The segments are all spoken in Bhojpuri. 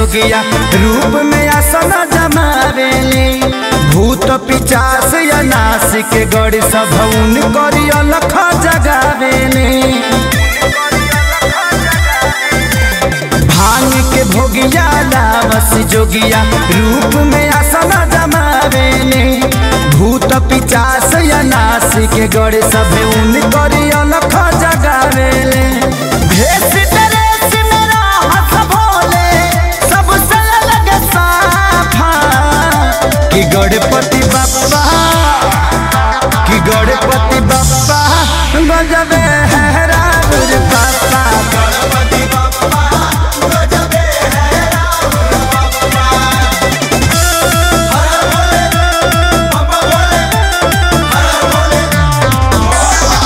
जोगिया रूप में आसन जमावेले भूत पिचास या नासिक गड़ी सभौन करी अलख जगावेले भांग के भोगिया लावस जोगिया रूप में आसन जमावेले भूत पिचास या नासिक गड़ी सभौन करी अलख जगावेले भेष ड्रेस मेरा हंस भोले सबसे अलग साफा कि गणपति बप्पा कि गणपति बप्पा गजबे है रावण पापा गणपति बप्पा गजबे है रावण बप्पा हर भोले बप्पा भोले हर भोले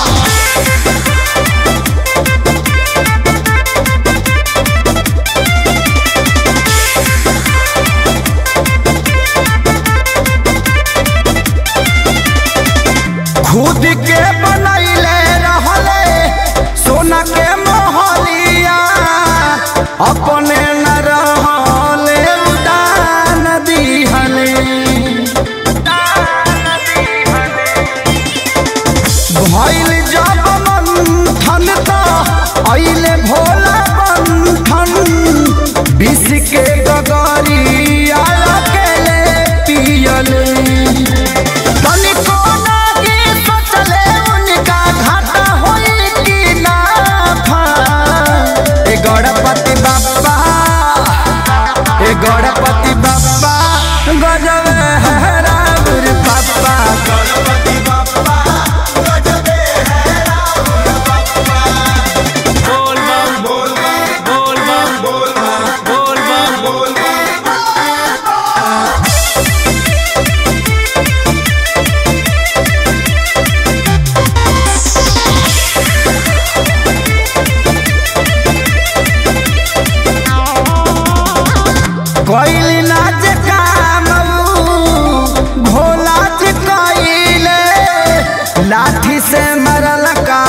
खुद के बनैले रहले सोना के मोहलिया अपने न रहले उदान दिहले भइल जब मंथन त अइले भोला बंधन विष के गगरिया अकेले पियले तनिको लागी सोचले उनका घाटा होई कि नाफा ए गणपति बप्पा ए गणपति बप्पा गजब है रावण पप्पा गणपति बप्पा गजबे है रावण बप्पा बोल बम बोल बम बोल बम बोल बम बोल बम बोल बम कोइली नाच काम भोला जी कोइले लाठी से मरल का